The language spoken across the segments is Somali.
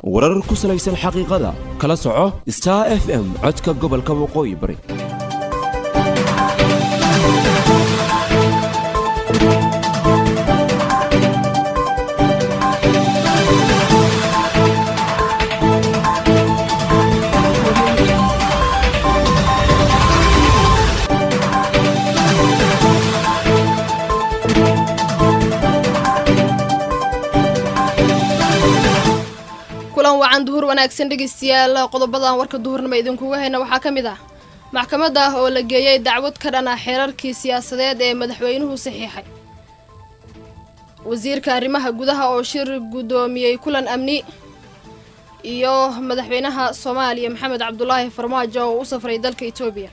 warar ku salaysan xaqiiqada kala soco star f m codka gobolka waqooyi bari kulan wacan duhur wanaagsan dhegeystayaal qodobadan warka duhurnimo idinkuga hayna waxaa ka mid ah maxkamad ah oo la geeyey dacwad ka dhan ah xeerarkii siyaasadeed ee madaxweynuhu saxiixay wasiirka arrimaha gudaha oo shir guddoomiyey kulan amni iyo madaxweynaha soomaaliya maxamed cabdulaahi farmaajo oo u safray dalka etoobiya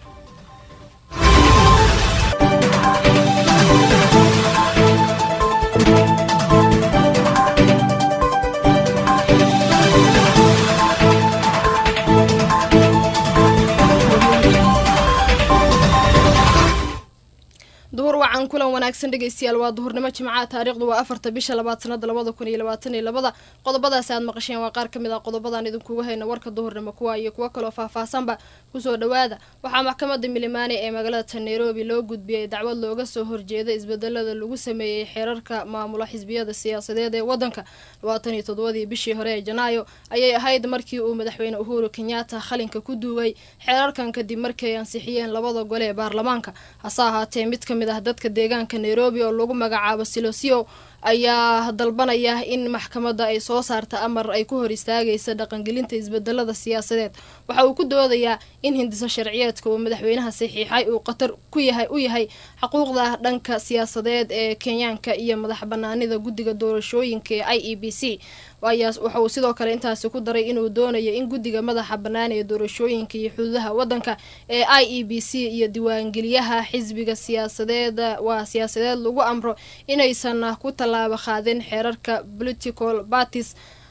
duhur wacan kulan wanaagsan dhegeystayaal waa duhurnimo jimcaha taariikhdu waa afarta bisha labaad sanada labada kun iyo labaatan iyo labada qodobadaasi aad maqasheen waa qaar kamid ah qodobadan idinkuga hayna warka duhurnimo kuwa iyo kuwo kaloo faahfaahsanba kusoo dhawaada waxaa maxkamada milimaane ee magaalada nairobi loo gudbiyey dacwad looga soo horjeeda isbedelada lagu sameeyey xeerarka maamula xisbiyada siyaasadeed ee wadanka labaatan iyo toddobadii bishii hore ee janaayo ayay ahayd markii uu madaxweyne uhuru kenyatta qalinka ku duugay xeerarkan kadib markii ay ansixiyeen labada gole ee baarlamaanka hase ahaatee mid kamid ah dadka deegaanka nairobi oo lagu magacaabo silosio ayaa dalbanaya in maxkamadda ay soo saarta amar ay ku hor istaagaysa dhaqangelinta isbedelada siyaasadeed waxa uu ku doodayaa in hindiso sharciyeedka uu madaxweynaha saxiixay uu khatar ku yahay u yahay xuquuqda dhanka siyaasadeed ee kenyaanka iyo madax banaanida guddiga doorashooyinka ee i e b c waxa uu sidoo kale intaasi ku daray inuu doonayo in guddiga madaxa bannaan ee doorashooyinka iyo xuduudaha waddanka ee i e b c iyo diiwaangeliyaha xisbiga siyaasadeed waa siyaasadeed lagu amro inaysan ku tallaabo qaadin xeerarka political parties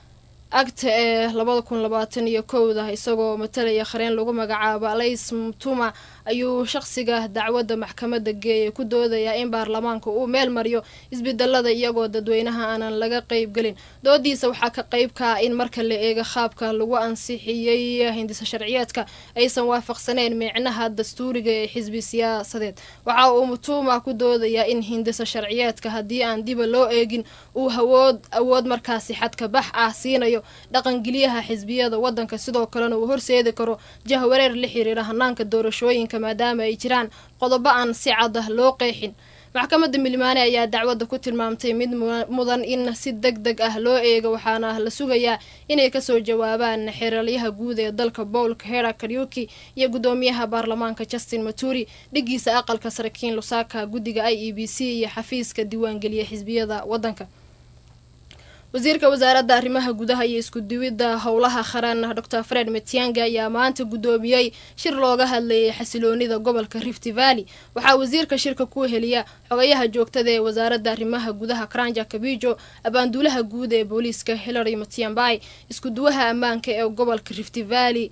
act ee labada kun labaatan iyo kowda isagoo matalaya qareen lagu magacaabo alays mtuma ayuu shaqsiga dacwadda maxkamadda geeyay ku doodayaa in baarlamaanka uu meel mariyo isbedelada iyagoo dadweynaha aanan laga qeybgelin doodiisa waxaa ka qeybka in marka la eego qaabka lagu ansixiyey hindisa sharciyeedka aysan waafaqsaneyn micnaha dastuuriga ee xisbi siyaasadeed waxa uu mutuma ku doodayaa in hindisa sharciyeedka haddii aan diba loo eegin uu hawood awood markaasi xadka bax ah siinayo dhaqangeliyaha xisbiyada wadanka sidoo kalena uu horseedi karo jahwareer la xiriira hanaanka doorashooyinka maadaama ay jiraan qodobo aan si cad ah loo qeexin maxkamadda milmaane ayaa dacwadda ku tilmaamtay mid mudan in si deg deg ah loo eego waxaana la sugayaa inay kasoo jawaabaan xeeralyaha guud ee dalka paul kahera karyuki iyo guddoomiyaha baarlamaanka justin maturi dhigiisa aqalka sarakiin lusaka guddiga i e b c iyo xafiiska diiwaangeliya xisbiyada wadanka wasiirka wasaaradda arrimaha gudaha iyo iskuduwidda howlaha qaran dor fred metianga ayaa maanta guddoomiyey shir looga hadlayay xasiloonida gobolka rift valley waxaa wasiirka shirka ku heliya xogayaha joogtada ee wasaaradda arrimaha gudaha karanja kabijo abaanduulaha guud ee booliiska hillary matiambay iskuduwaha ammaanka ee gobolka rift valley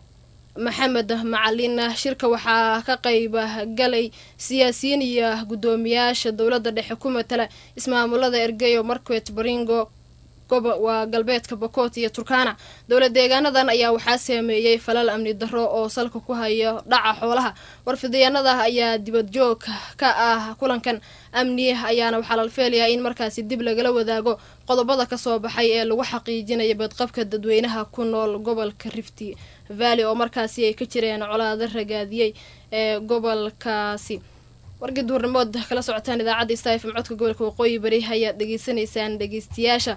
maxamed macalin shirka waxaa ka qayb galay siyaasiyiin iyo guddoomiyaasha dowladda dhexe ku matala ismaamulada ergeyo marquet baringo waa galbeedka bokoot iyo turkana dowla deegaanadan ayaa waxaa saameeyey falal amni darro oo salka ku hayo dhaca xoolaha warfidyaanada ayaa dibadjoog ka ah kulankan amni ayaana waxaa la feelayaa in markaasi dib lagala wadaago qodobada kasoo baxay ee lagu xaqiijinaya badqabka dadweynaha ku nool gobolka rift valley oo markaasi ay ka jireen colaado ragaadiyey ee gobolkaasi wargii duhurnimood kala socotaan idaacadda stafm codka gobolka waqooyi bari ayaad dhegeysanaysaan dhegeystayaasha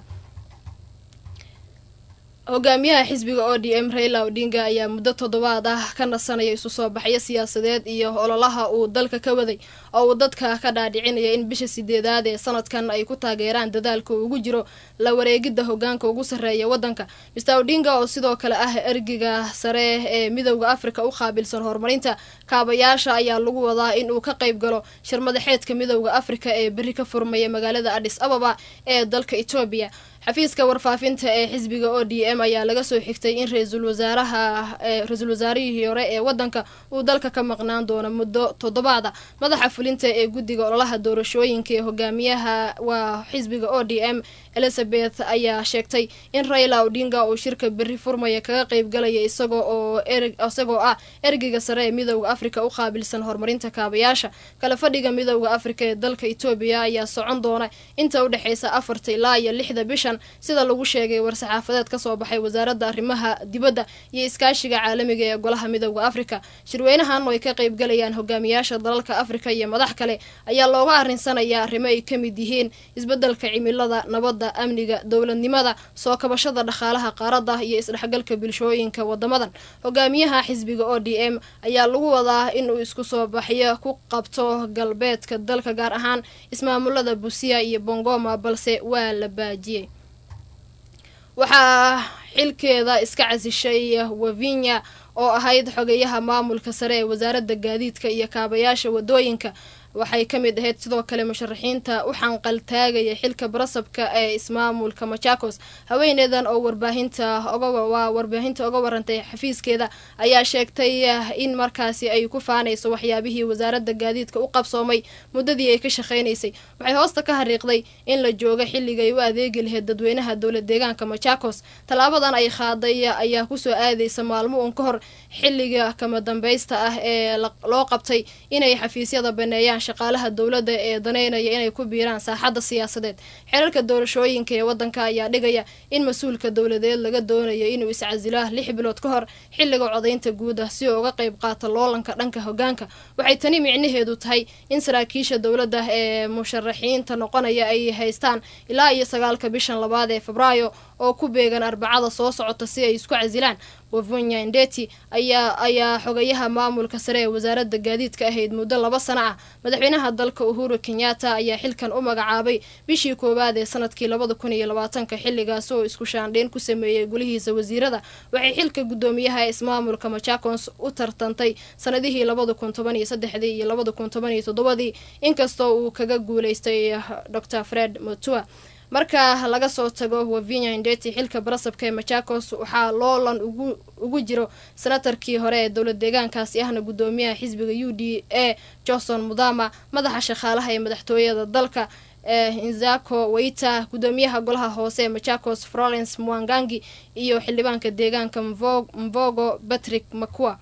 hogaamiyaha xisbiga o d m raila odinga ayaa muddo toddobaad ah ka nasanaya isu soo baxyo siyaasadeed iyo ololaha uu dalka ka waday oo uu dadka ka dhaadhicinaya in bisha sideedaad ee sanadkan ay ku taageeraan dadaalka ugu jiro la wareegidda hogaanka ugu sarreeya wadanka mr odinga oo sidoo kale ah ergiga sare ee midowda afrika u qaabilsan horumarinta kaabayaasha ayaa lagu wadaa in uu ka qayb galo shir madaxeedka midowda afrika ee berri ka furmaya magaalada adis ababa ee dalka etoobiya xafiiska warfaafinta ee xisbiga o d m ayaa laga soo xigtay in ra-iisul wasaaraha ra-iisul wasaarihii hore ee wadanka uu dalka ka maqnaan doono muddo toddobaada madaxa fulinta ee guddiga ololaha doorashooyinka ee hogaamiyaha waa xisbiga o d m elizabeth ayaa sheegtay in raila odinga uu shirka berri furmaya kaga qeybgalaya isagoo oo isagoo ah ergeyga sare ee midooda afrika u qaabilsan horumarinta kaabayaasha kala fadhiga midooda afrika ee dalka etoobiya ayaa socon doona inta u dhexeysa afarta ilaa iyo lixda bishan sida lagu sheegay war-saxaafadeed kasoo baxay wasaaradda arrimaha dibadda iyo iskaashiga caalamiga ee golaha midooda afrika shirweynahan oo ay ka qeybgalayaan hogaamiyaasha dalalka afrika iyo madax kale ayaa looga arinsanayaa arrimo ay ka mid yihiin isbeddelka cimilada nabadda amniga dowladnimada soo kabashada dhaqaalaha qaaradda iyo isdhexgalka bulshooyinka wadamadan hogaamiyaha xisbiga o d m ayaa lagu wadaa inuu isku soo baxyo ku qabto galbeedka dalka gaar ahaan ismaamulada busia iyo bongoma balse waa la baajiyey waxaa xilkeeda iska casishay wavinya oo ahayd xogeyaha maamulka sare ee wasaaradda gaadiidka iyo kaabayaasha wadooyinka waxay ka mid ahayd sidoo kale musharaxiinta u xanqaltaagaya xilka barasabka ee ismaamulka machakos haweeneedan oo warbaahinta waa warbaahinta oga warantay xafiiskeeda ayaa sheegtay in markaasi ay ku faanayso waxyaabihii wasaaradda gaadiidka u qabsoomay muddadii ay ka shaqaynaysay waxay hoosta ka hariiqday in la jooga xilligay u adeegi lahayd dadweynaha dowlad deegaanka machakos tallaabadan ay qaaday ayaa kusoo aadaysa maalmo uun ka hor xilliga kama dambaysta ah ee loo qabtay inay xafiisyada baneeyaan shaqaalaha dowladda ee daneynaya inay ku biiraan saaxadda siyaasadeed xeerarka doorashooyinka ee waddanka ayaa dhigaya in mas-uulka dowladeed laga doonayo inuu iscasilo lix bilood ka hor xilliga codaynta guud ah si uu uga qayb qaato loolanka dhanka hogaanka waxay tani micnaheedu tahay in saraakiisha dowladda ee musharaxiinta noqonaya ay haystaan ilaa iyo sagaalka bishan labaad ee febraayo oo ku beegan arbacada soo socota si ay isku casilaan wavunya ndeti ayaa ayaa xogayaha maamulka sare ee wasaaradda gaadiidka ahayd muddo laba sano ah madaxweynaha dalka uhuru kenyatta ayaa xilkan u magacaabay bishii koowaad ee sanadkii labada kun iyo labaatanka xilligaas oo isku shaandheyn ku sameeyey gulihiisa wasiirada waxay xilka guddoomiyaha ismaamulka machakos u tartantay sanadihii labada kun toban iyo saddexdii iyo labada kun toban iyo toddobadii inkastoo uu kaga guuleystay dor fred motua marka laga soo tago wavinya indeti xilka barasabka ee machakos waxaa loolan ugu ugu jiro senatarkii hore ee dowlad deegaankaasi ahna guddoomiyaha xisbiga u d a johnson mudama madaxa shaqaalaha ee madaxtooyada dalka ee inzako waita guddoomiyaha golaha hoose ee machakos florence mwangangi iyo xildhibaanka deegaanka mvogo patrick makua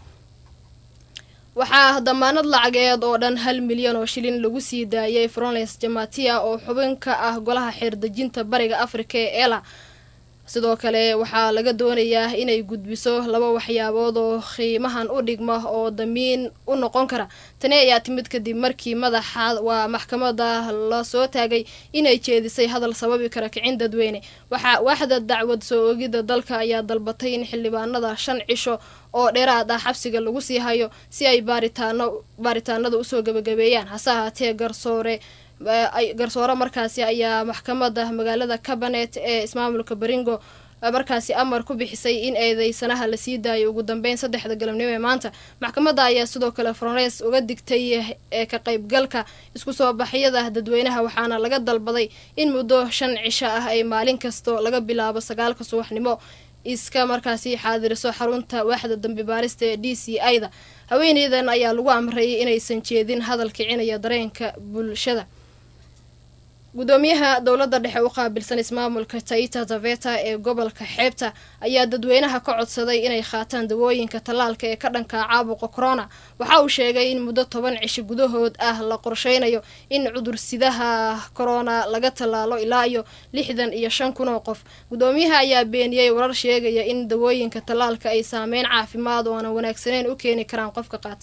waxaa damaanad lacageed oo dhan hal milyan oo shilin lagu sii daayay florence jamatia oo xubin ka ah golaha xeerdejinta bariga afrika ee ela sidoo kale waxaa laga doonayaa inay gudbiso laba waxyaabood oo qiimahan u dhigma oo damiin u noqon kara tani ayaa timid kadib markii madaxa waa maxkamada lasoo taagay inay jeedisay hadal sababi kara kicin dadweyne waxaa waaxda dacwad soo ogidda dalka ayaa dalbatay in xildhibaanada shan cisho oo dheeraad ah xabsiga lagu sii hayo si ay baaritaano baaritaanada usoo gabagabeeyaan hase ahaatee garsoore garsoore markaasi ayaa maxkamada magaalada cabanet ee ismaamulka baringo markaasi amar ku bixisay in eedeysanaha lasii daayo ugu dambeyn saddexda galabnimo ee maanta maxkamadda ayaa sidoo kale florence uga digtay ee ka qaybgalka isku soo baxyada dadweynaha waxaana laga dalbaday in muddo shan cisho ah ay maalin kasto laga bilaabo sagaalka subaxnimo iska markaasi xaadiriso xarunta waaxda dambi baarista ee d c i da haweeneydan ayaa lagu amrayay inaysan jeedin hadal kicinaya dareenka bulshada guddoomiyaha dowladda dhexe u qaabilsan ismaamulka taita taveta ee gobolka xeebta ayaa dadweynaha ka codsaday inay qaataan dawooyinka tallaalka ee ka dhanka caabuqa corona waxa uu sheegay in muddo toban cisho gudahood ah la qorsheynayo in cudursidaha corona laga tallaalo ilaa iyo lixdan iyo shan kun oo qof guddoomiyaha ayaa beeniyey warar sheegaya in dawooyinka tallaalka ay saameyn caafimaad oo aanan wanaagsaneyn u keeni karaan qofka qaata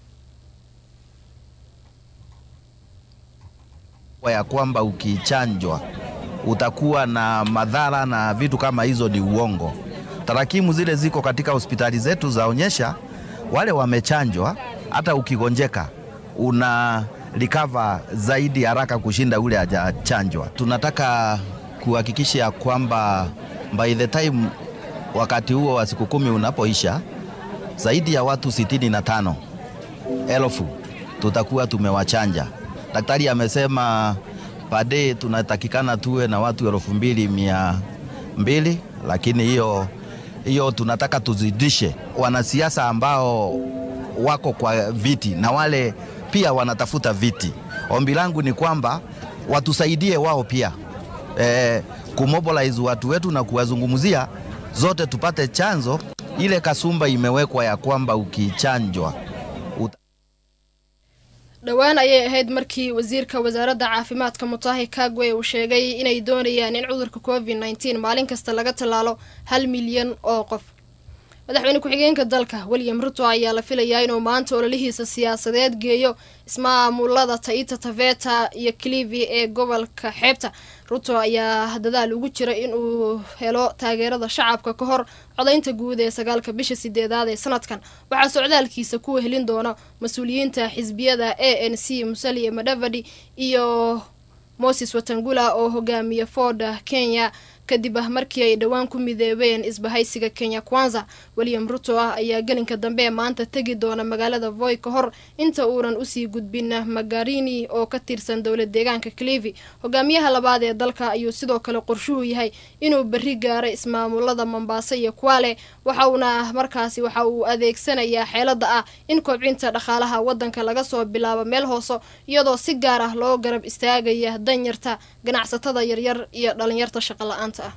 ya kwamba ukichanjwa utakuwa na madhara na vitu kama hizo ni uongo. Tarakimu zile ziko katika hospitali zetu zaonyesha wale wamechanjwa, hata ukigonjeka una recover zaidi haraka kushinda ule hajachanjwa. Tunataka kuhakikisha kwamba by the time wakati huo wa siku kumi unapoisha, zaidi ya watu sitini na tano elfu tutakuwa tumewachanja. Daktari amesema pade tunatakikana tuwe na watu elfu mbili mia mbili, lakini hiyo hiyo tunataka tuzidishe. Wanasiasa ambao wako kwa viti na wale pia wanatafuta viti, ombi langu ni kwamba watusaidie wao pia e, kumobilize watu wetu na kuwazungumzia zote tupate chanzo. Ile kasumba imewekwa ya kwamba ukichanjwa uta dhowaan ayay ahayd markii wasiirka wasaaradda caafimaadka mutahi kagwe uu sheegay inay doonayaan in cudurka covid nneteen maalin kasta laga tallaalo hal milyan oo qof madaxweyne ku-xigeenka dalka william ruto ayaa la filayaa inuu maanta ololihiisa siyaasadeed geeyo ismaamulada taita taveta iyo clivi ee gobolka xeebta ruto ayaa dadaal ugu jira inuu helo taageerada shacabka ka hor codaynta guud ee sagaalka bisha sideedaad ee sanadkan waxaa socdaalkiisa ku helin doona mas-uuliyiinta xisbiyada a n c musalia madavadi iyo moses watangula oo hogaamiya ford kenya kadib ah markii ay dhowaan ku midoobeen isbahaysiga kenya kwanza william ruto ah ayaa gelinka dambe ee maanta tegi doona magaalada voy ka hor inta uunan usii gudbin magarini oo ka tirsan dowlad deegaanka clivi hogaamiyaha labaad ee dalka ayuu sidoo kale qorshuhu yahay inuu berri gaaro ismaamulada mombaaso iyo kwale waxauna markaasi waxa uu adeegsanayaa xeelada ah in kobcinta dhaqaalaha wadanka laga soo bilaabo meel hooso iyadoo si gaar ah loo garab istaagaya danyarta ganacsatada yaryar iyo dhalinyarta shaqo la-aanta ah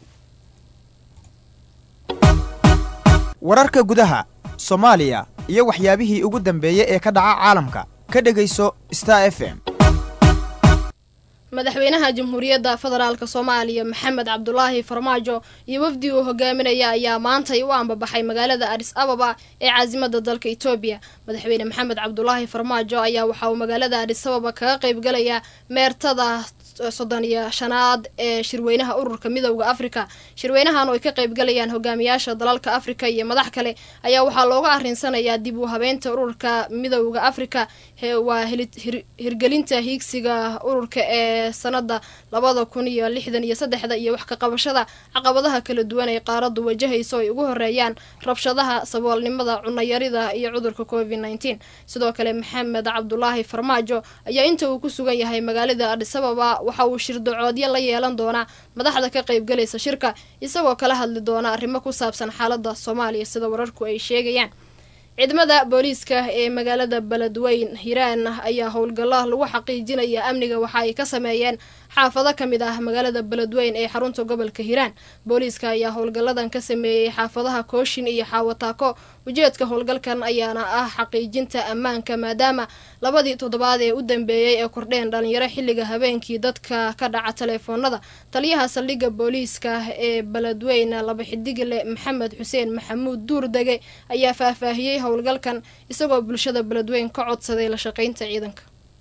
wararka gudaha soomaaliya iyo waxyaabihii ugu dambeeyey ee ka dhaca caalamka ka dhegayso star f m madaxweynaha jamhuuriyadda federaalk soomaaliya maxamed cabdulaahi farmaajo iyo wafdi uu hogaaminaya ayaa maantay u ambabaxay magaalada adis ababa ee caasimada dalka etoobiya madaxweyne maxamed cabdulaahi farmaajo ayaa waxa uu magaalada adis ababa kaga qeybgalayaa meertada soddon iyo shanaad ee shirweynaha ururka midowda afrika shirweynahan oo ay ka qeybgalayaan hogaamiyaasha dalalka afrika iyo madax kale ayaa waxaa looga arinsanayaa dib u habeynta ururka midowda afrika waa hirgelinta hiigsiga ururka ee sanada labada kun iyo lixdan iyo saddexda iyo wax ka qabashada caqabadaha kala duwan ay qaaradu wajahayso ay ugu horeeyaan rabshadaha saboolnimada cunayarida iyo cudurka covid nneteen sidoo kale maxamed cabdulaahi farmaajo ayaa inta uu ku sugan yahay magaalada adis ababa waxa uu shirdacoodyo la yeelan doonaa madaxda ka qeybgalaysa shirka isagoo kala hadli doona arrimo ku saabsan xaalada soomaaliya sida wararku ay sheegayaan ciidamada booliiska ee magaalada beledweyn hiiraan ayaa howlgalla lagu xaqiijinaya amniga waxa ay ka sameeyeen xaafado ka mid ah magaalada beledweyn ee xarunta gobolka hiiraan booliiska ayaa howlgalladan ka sameeyey xaafadaha kooshin iyo xaawataako ujeedka howlgalkan ayaana ah xaqiijinta ammaanka maadaama labadii toddobaad ee u dambeeyey ee kordheen dhalinyaro xilliga habeenkii dadka ka dhaca taleefoonada taliyaha saldhigga booliiska ee beledweyn laba xidigle maxamed xuseen maxamuud duurdege ayaa faahfaahiyey howlgalkan isagoo bulshada beledweyn ka codsaday la shaqaynta ciidanka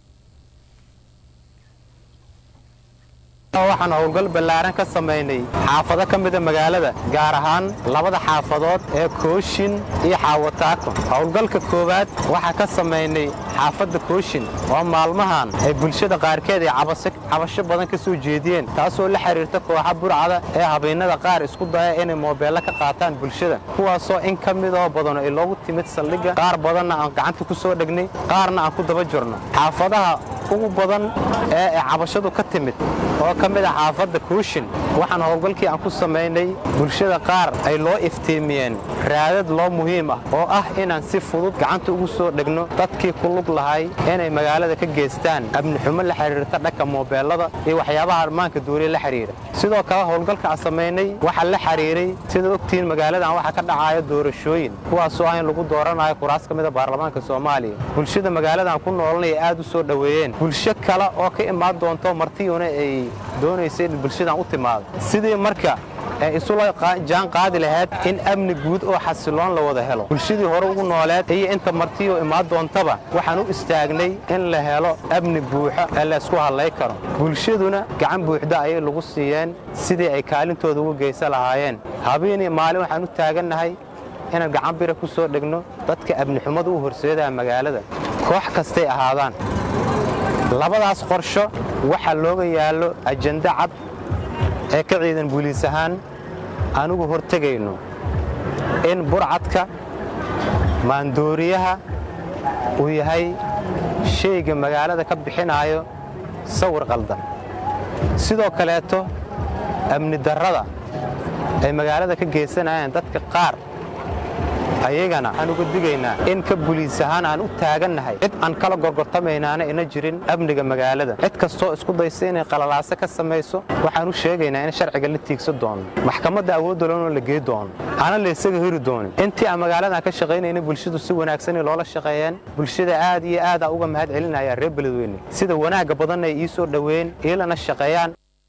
waxaan howlgal ballaaran ka samaynay xaafado ka mida magaalada gaar ahaan labada xaafadood ee kooshin iyo xaawataako howlgalka koowaad waxaa ka samaynay xaafadda kooshin oo maalmahan ay bulshada qaarkeed ay cabasho badan ka soo jeediyeen taasoo la xidhiirta kooxa burcada ee habeennada qaar isku daya inay moobeello ka qaataan bulshada kuwaasoo in ka midoo badan ay loogu timid saldhigga qaar badanna aan gacanta ku soo dhegnay qaarna aan ku daba jirno xaafadaha ugu badan ee ay cabashadu ka timid oo ka mid ah xaafadda kuushin waxaan howlgalkii aan ku samaynay bulshada qaar ay loo iftiimiyeen raadad loo muhiim ah oo ah inaan si fudud gacanta ugu soo dhegno dadkii ku lug lahay inay magaalada ka geystaan amnixumo la xidhiirta dhanka moobeellada iyo waxyaabaha armaanka duuriya la xidhiira sidoo kale howlgalka aan samaynay waxaa la xidhiiray sida ogtihiin magaaladan waxaa ka dhacaya doorashooyin kuwaasoo ah in lagu dooranayo kuraas ka mida baarlamaanka soomaaliya bulshada magaaladan ku noolanaya aad u soo dhoweeyeen bulsho kale oo ka imaan doonto martiyuna ay doonaysa in bulshadan u timaado sidii marka ee isula jaan qaadi lahayd in amni guud oo xasiloon la wada helo bulshadii hore ugu nooleed iyo inta martiyoo imaan doontaba waxaan u istaagnay in la helo amni buuxo ee laysku hadlay karo bulshaduna gacan buuxda ayay lagu siiyeen sidii ay kaalintooda ugu geysan lahaayeen habeenii maalin waxaan u taagannahay inaan gacan bira ku soo dhegno dadka amnixumada u horseedaya magaalada koox kastay ahaadaan labadaas qorsho waxaa looga yaallo ajende cad ee ka ciidan buliis ahaan anugu hortegayno in burcadka maandooriyaha uu yahay shayga magaalada ka bixinaayo sawir qaldan sidoo kaleeto amni darrada ay magaalada ka geysanayaan dadka qaar ayagana aan uga digaynaa in ka buliis ahaan aan u taagannahay cid aan kala gorgortamaynaana ina jirin amniga magaalada cid kastoo isku daysa inay qalalaaso ka samayso waxaan u sheegaynaa in sharciga la tiigsa doono maxkamadda awoodda loona la gey doono aana la isaga heri doonin intii aan magaaladan ka shaqaynayna bulshadu si wanaagsan loola shaqeeyeen bulshada aad iyo aadaa uga mahad celinaya reer beledweyne sida wanaagga badanna ay ii soo dhoweyn iilana shaqeeyaan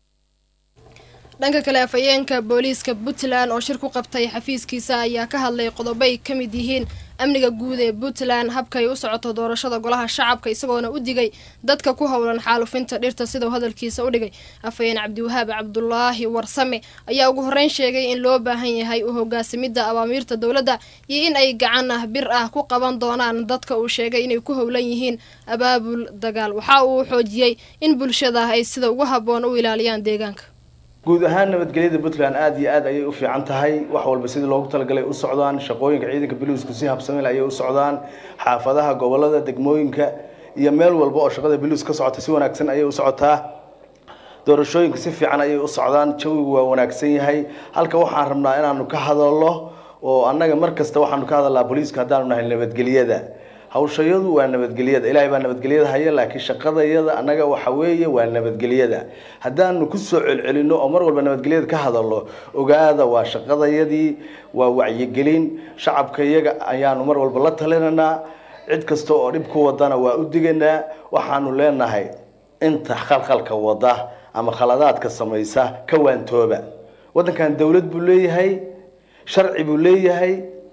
dhanka kale afhayeenka booliiska puntland oo shir ku qabtay xafiiskiisa ayaa ka hadlay qodobo ay ka mid yihiin amniga guud ee puntland habkay u socoto doorashada golaha shacabka isagoona u digay dadka ku howlan xaalufinta dhirta sidau hadalkiisa u dhigay afhayeen cabdiwahaab cabdulaahi warsame ayaa ugu horreyn sheegay in loo baahan yahay u hogaasamidda awaamiirta dowladda iyo in ay gacan ah bir ah ku qaban doonaan dadka uu sheegay inay ku howlan yihiin abaabul dagaal waxa uu xoojiyey in bulshada ay sida ugu habboon u ilaaliyaan deegaanka guud ahaan nabadgelyada puntland aada iyo aad ayay u fiican tahay wax walba sidii loogu talagalay u socdaan shaqooyinka ciidanka biliisku si habsamil ayay u socdaan xaafadaha gobolada degmooyinka iyo meel walba oo shaqada biliis ka socota si wanaagsan ayay u socotaa doorashooyinka si fiican ayay u socdaan jawigu waa wanaagsan yahay halka waxaan rabnaa inaanu ka hadalno oo annaga mar kasta waxaanu ka hadalnaa booliiska haddaanu nahay nabadgelyada hawshayadu waa nabadgelyada ilaahay baa nabadgelyada haya laakiin shaqadayada annaga waxa weeye waa nabadgelyada haddaanu kusoo celcelino oo mar walba nabadgelyada ka hadalno ogaada waa shaqadayadii waa wacyigelin shacabka iyaga ayaanu mar walba la talinaynaa cid kasta oo dhib ku wadana waa u diganaa waxaanu leenahay inta khalkhalka wada ama khaladaadka samaysa ka waantooba waddankan dowlad buu leeyahay sharci buu leeyahay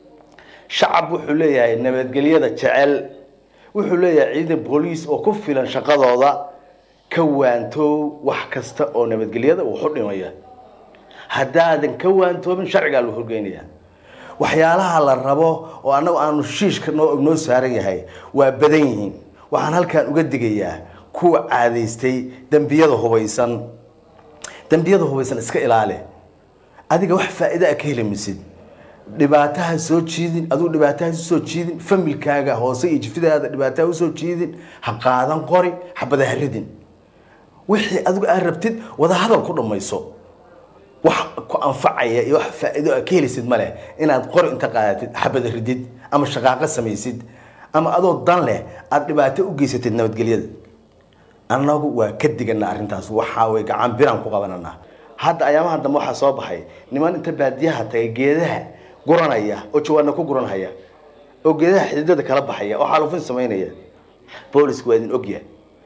shacab wuxuu leeyahay nabadgelyada jecel wuxuu leeyahay ciidan booliis oo ku filan shaqadooda ka waantoow wax kasta oo nabadgelyada uu xudhimaya haddaadan ka waantoobin sharcigaa loo horgeynaya waxyaalaha la rabo oo annagu aanu shiishka noo noo saaran yahay waa badan yihiin waxaan halkan uga digayaa kuwa caadaystay dembiyada hubaysan dembiyada hubaysan iska ilaali adiga wax faa'iida a ka heli misid dhibaataha soo jiidin aduu dhibaataha soo jiidin familkaaga hoose iyo jifidaada dhibaataha usoo jiidin ha qaadan qori xabada ha ridin wixii adigu aad rabtid wada hadal ku dhammayso wax ku anfacaya iyo wax faa'iido aad ka helisid ma leh inaad qori inta qaadatid xabada ridid ama shaqaaqo samaysid ama adoo dan leh aada dhibaato u geysatid nabadgelyada annagu waa ka digana arrintaas waxaa way gacan biraan ku qabananaa hadda ayaamaha dambe waxaa soo baxay niman inta baadiyaha tagay geedaha guranaya oo jawaana ku guranhaya oo geedaha xididada kala baxaya oo xaalufin samaynaya boolisku waa idin ogyahay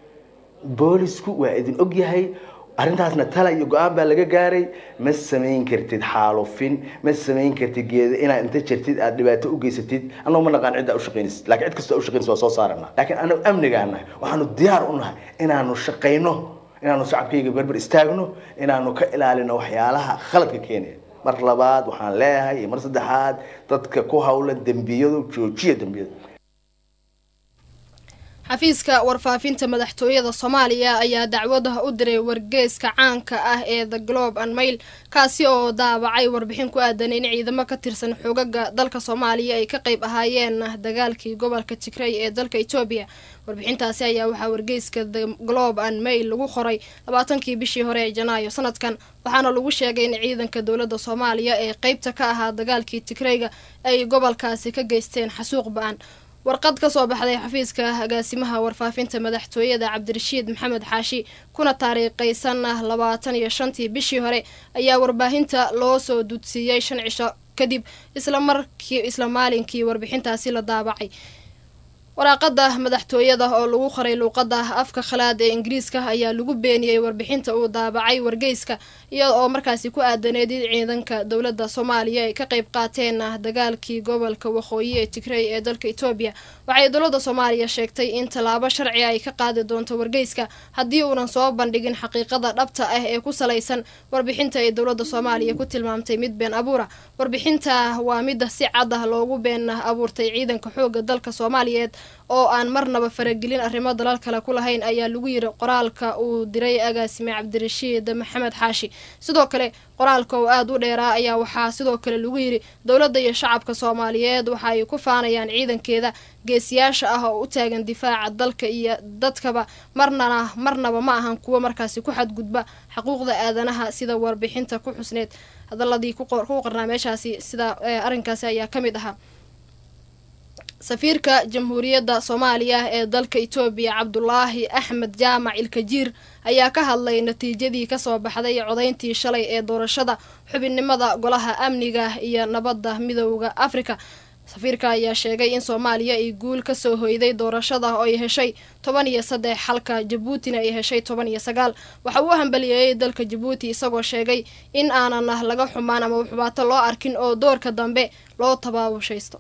boolisku waa idin ogyahay arrintaasna tala iyo go-aan baa laga gaaray ma samayn kartid xaalufin ma samayn kartid geeda inaad inta jirtid aad dhibaato u geysatid annagu ma naqaan cidda ushaqaynaysid laakiin cid kastoo ushaqaynaysid waa soo saarana laakiin annagu amnigaa nahay waxaanu diyaar u nahay inaanu shaqayno inaanu shacabkayga berber istaagno inaanu ka ilaalino waxyaalaha khaladka keenaya mar labaad waxaan leeyahay iyo mar saddexaad dadka ku hawlan dembiyadu joojiya dembiyada xafiiska warfaafinta madaxtooyada soomaaliya ayaa dacwada u diray wargeyska caanka ah ee the globe and mail kaasi oo daabacay warbixin ku aadan in ciidamo ka tirsan xoogaga dalka soomaaliya ay ka qayb ahaayeen dagaalkii gobolka tigray ee dalka etoobiya warbixintaasi ayaa waxaa wargeyska the globe and mail lagu qoray labaatankii bishii hore ee janaayo sanadkan waxaana lagu sheegay in ciidanka dowladda soomaaliya ee qeybta ka ahaa dagaalkii tigrayga ay gobolkaasi ka geysteen xasuuq ba-an warqad ka soo baxday xafiiska agaasimaha warfaafinta madaxtooyada cabdirashiid maxamed xaashi kuna taariikhaysan labaatan iyo shantii bishii hore ayaa warbaahinta loo soo dudsiiyey shan cisho kadib islamarkii isla maalinkii warbixintaasi la daabacay waraaqada madaxtooyada oo lagu qoray luuqada afka khalaad ee ingiriiska ayaa lagu beeniyey warbixinta uu daabacay wargeyska iyada oo markaasi ku aadaneed in ciidanka dowladda soomaaliya ay ka qayb qaateen dagaalkii gobolka waqooyi ee tigrey ee dalka etoobiya waxay dowladda soomaaliya sheegtay in tallaabo sharci ay ka qaadi doonto wargeyska haddii uunan soo bandhigin xaqiiqada dhabta ah ee ku salaysan warbixinta ay dowladda soomaaliya ku tilmaamtay mid been abuura warbixinta waa midda si cad ah loogu been abuurtay ciidanka xooga dalka soomaaliyeed oo aan marnaba faragelin arrimo dalal kale ku lahayn ayaa lagu yiri qoraalka uu diray agaasime cabdirashiid maxamed xaashi sidoo kale qoraalka oo aada u dheeraa ayaa waxaa sidoo kale lagu yiri dowladda iyo shacabka soomaaliyeed waxa ay ku faanayaan ciidankeeda geesiyaasha ah oo u taagan difaaca dalka iyo dadkaba marnana marnaba ma ahan kuwo markaasi ku xadgudba xuquuqda aadanaha sida warbixinta ku xusneed hadaladii ku qornaa meeshaasi sida arrinkaasi ayaa ka mid ahaa safiirka jamhuuriyadda soomaaliya ee dalka etoobiya cabdulaahi axmed jaamac ilkajiir ayaa ka hadlay natiijadii kasoo baxday codayntii shalay ee doorashada xubinnimada golaha amniga iyo nabadda midooda afrika safiirka ayaa sheegay in soomaaliya ay guul kasoo hoyday doorashada oo ay heshay toban iyo saddex halka jabuutina ay heshay toban iyo sagaal waxa uu hambaliyeeyey dalka jabuuti isagoo sheegay in aanan laga xumaan ama xubaato loo arkin oo doorka dambe loo tabaabushaysto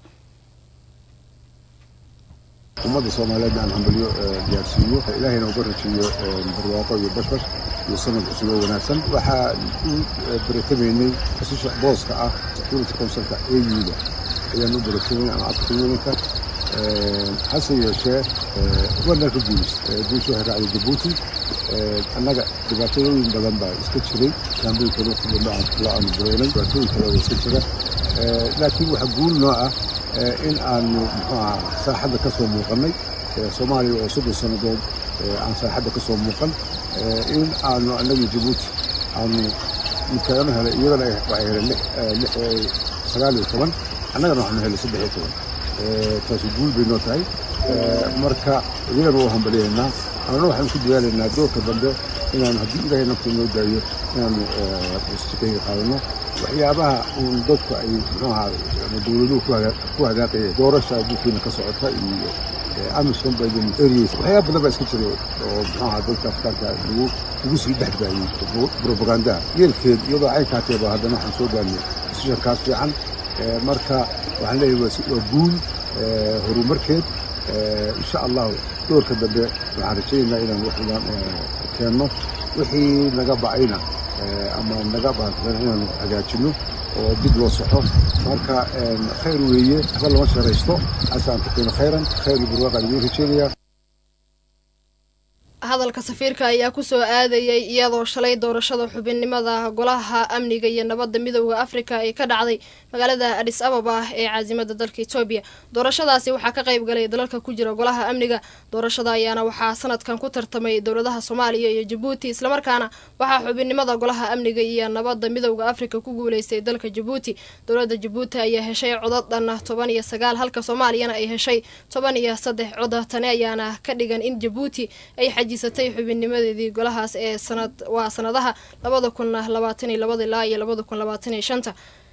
ummadda soomaaliyeed aan hambalyo gaarsiiyo ilaahayna uga rajiyo barwaaqo iyo bashbash iyo sanad cusub oo wanaagsan waxaa u baratamaynay kasisha booska ah security councilka auda ayaan u baratamaynay ama african unionka hase yeeshee ugandaan ka guulaystay guusha waxay raacday jabuuti annaga dhibaatooyin badan baa iska jiray kaambooyinkana waqti dambe la aanu bureynay dhibaatooyin kale oo iska jira laakiin waxaa guul noo ah in aanu muxuu ahaa saaxadda ka soo muuqannay soomaaliya oo soddon sannadood aan saaxadda ka soo muuqan in aanu annagii jabuuti aanu midkaagana helay iyagana waxay heleen sagaal iyo toban annagana waxaanu helay saddex iyo toban taasi guul bay noo tahay marka iyagana waa hambaliyaynaa annana waxaanu ku dadaalaynaa doorka dambe inaanu haddii ilaahay nafta noo daayo inaanu wastikayga qaadano waxyaabaha uun dadku ay muxuu ahaa ama dowladuhu ku hadaaqayeen doorasha adduunkiina ka socota iyo amisom biden areas waxyaaba badan baa iska jiray oo muxuu ahaa dadka afkaarka lagu lagu sii dhex baayey propagandaha yeelkeed iyadoo ay kaateeba haddana waxaan soo gaarnay sishankaas fiican marka waxaan leeyahay waa guul horumarkeed insha allahu doorka dambe waxaan rajaynaynaa inaan wax badan keenno wixii naga bacayna ama naga baaqdan inaanu hagaajinno oo dib loo soxo marka khayr weeye waxba lama sharaysto asaan taqiino khayran khayr burwaaqaan idiin rajeynayaa hadalka safiirka ayaa kusoo aadayay iyadoo shalay doorashada xubinnimada golaha amniga iyo nabadda midooda afrika ay ka dhacday magaalada adis ababa ee caasimada dalka etoobiya doorashadaasi waxaa ka qayb galay dalalka ku jira golaha amniga doorashada ayaana waxaa sanadkan ku tartamay dowladaha soomaaliya iyo jabuuti islamarkaana waxaa xubinnimada golaha amniga iyo nabadda midooda afrika ku guuleystay dalka jabuuti dowladda jabuuti ayaa heshay codod dhan toban iyo sagaal halka soomaaliyana ay heshay toban iyo saddex coda tani ayaana ka dhigan in jabuuti ay xajisatay xubinnimadeedii golahaas ee sanad waa sanadaha labada kun labaatan iyo labada ilaa iyo labada kun labaatan iyo shanta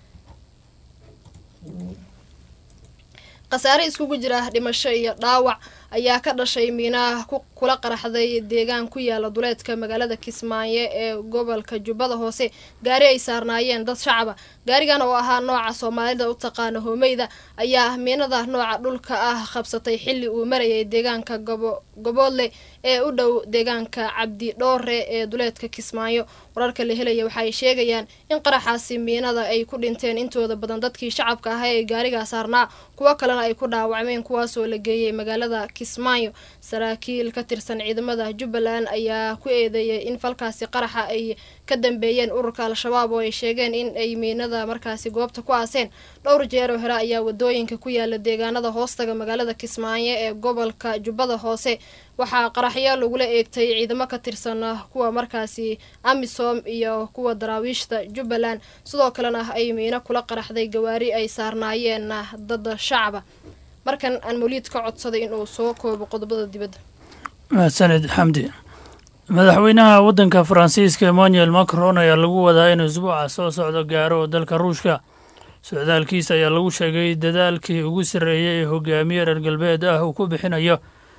khasaare iskugu jira dhimasho iyo dhaawac ayaa ka dhashay miinaha kula qaraxday deegaan ku yaala duleedka magaalada kismaayo ee gobolka jubbada hoose gaari ay saarnaayeen dad shacaba gaarigan oo ahaa nooca soomaalida u taqaana hoomeyda ayaa miinada nooca dhulka ah qabsatay xilli uu marayay deegaanka goboodle ee u dhow deegaanka cabdi dhoore ee duleedka kismaayo wararka la helaya waxa ay sheegayaan in qaraxaasi miinada ay ku dhinteen intooda badan dadkii shacabka ahaa ee gaarigaa saarnaa kuwo kalena ay ku dhaawacmeen kuwaasoo la geeyey magaalada kismaayo saraakiil ka tirsan ciidamada jubbaland ayaa ku eedeeyay in falkaasi qaraxa ay ka dambeeyeen ururka al-shabaab oo ay sheegeen in ay miinada markaasi goobta ku aaseen dhowr jeeroo hore ayaa wadooyinka ku yaala deegaanada hoostaga magaalada kismaayo ee gobolka jubbada hoose waxaa qaraxyo lagula eegtay ciidamo ka tirsan kuwa markaasi amisom iyo kuwa daraawiishta jubbaland sidoo kalena ay miino kula qaraxday gawaari ay saarnaayeen dad shacaba markan aan mawliid ka codsaday inuu soo koobo qodobada dibadda mahadsaned xamdi madaxweynaha waddanka faransiiska emmanuel macron ayaa lagu wadaa inuu isbuuca soo socdo gaaro dalka ruushka socdaalkiisa ayaa lagu sheegay dadaalkii ugu sarreeyay ee hogaamiye reer galbeed ah uu ku bixinayo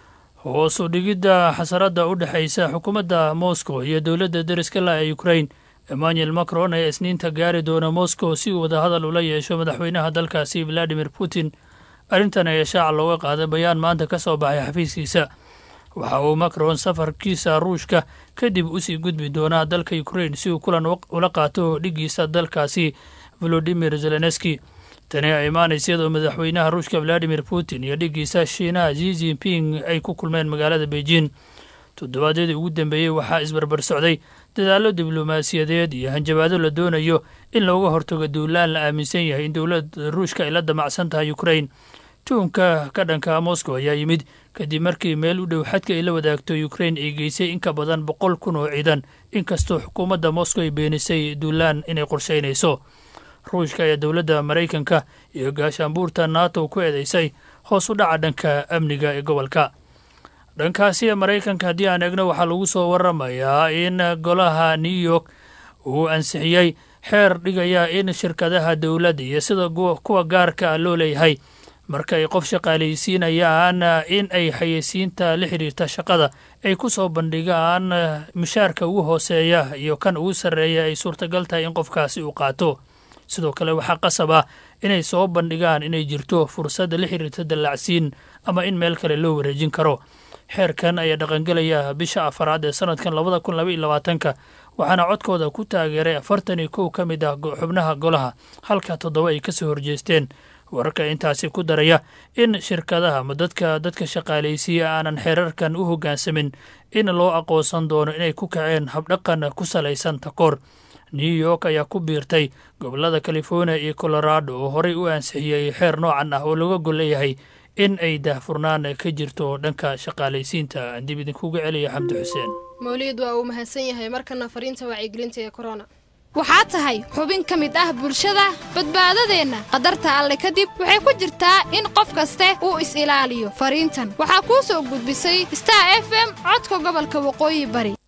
hoos u dhigidda xasaradda u dhexaysa xukuumadda moscow iyo dowladda deriska la ee ukrain emmanuel macron ayaa isniinta gaari doona moscow si uu wadahadal ula yeesho madaxweynaha dalkaasi valadimir putin arrintan ayaa shaaca looga qaaday bayaan maanta ka soo baxay xafiiskiisa waxa uu macron safarkiisa ruushka kadib usii gudbi doonaa dalka ukrain si uu kulan ula qaato dhiggiisa dalkaasi volodimir zelenski tani ay imaanaysa iyadoo madaxweynaha ruushka valadimir putin iyo dhiggiisa shiinaha zi jinping ay ku kulmeen magaalada beijing toddobaadyadii ugu dambeeyey waxaa isbarbar socday dadaallo diblomaasiyadeed iyo hanjabaado la doonayo in looga hortago duulaan la aaminsan yahay in dowladda ruushka ay la damacsan tahay ukrain tuunka ka dhanka moscow ayaa yimid kadib markii meel u dhow xadka ay la wadaagto ukrain ay geysay in ka badan boqol kun oo ciidan inkastoo xukuumadda moscow ay beenisay duulaan inay qorshaynayso ruushka ayaa dowladda maraykanka iyo gaashaanbuurta nato ku eedeysay hoos u dhaca dhanka amniga ee gobolka dhankaasi maraykanka haddii aan eegno waxaa lagu soo waramayaa in golaha new york uu ansixiyey xeer dhigaya in shirkadaha dowladda iyo sida kuwa gaarka ah loo leeyahay marka ay qof shaqaalaysiinayaan in ay xayeysiinta la xidhiirta shaqada ay ku soo bandhigaan mushaarka ugu hooseeya iyo kan ugu sarreeya ay suurtagal tahay in qofkaasi uu qaato sidoo kale waxaa qasab ah inay soo bandhigaan inay jirto fursadda la xidhiirta dallacsiin ama in meel kale loo wareejin karo xeerkan ayaa dhaqangelaya bisha afaraad ee sanadkan labada kun laba iyo labaatanka waxaana codkooda ku taageeray afartan iyo kow ka mid ah xubnaha golaha halka toddoba ay kasoo horjeesteen wararka intaasi ku daraya in shirkadaha ama dadka dadka shaqaalaysiiya aanan xeerarkan u hoggaansamin in loo aqoonsan doono inay ku kaceen habdhaqan ku salaysan takoor new york ayaa ku biirtay gobolada california iyo colorado oo horey u ansixiyey xeer noocan ah oo laga gol leeyahay in ay daahfurnaan ka jirto dhanka shaqaalaysiinta dib idinkuga celiya xamdi xuseen mawliid waa uu mahadsan yahay markana fariinta wacyigelinta ee corona waxaad tahay xubin ka mid ah bulshada badbaadadeenna qadarta alle kadib waxay ku jirtaa in qof kaste uu is-ilaaliyo fariintan waxaa kuu soo gudbisay star f m codka gobolka waqooyi bari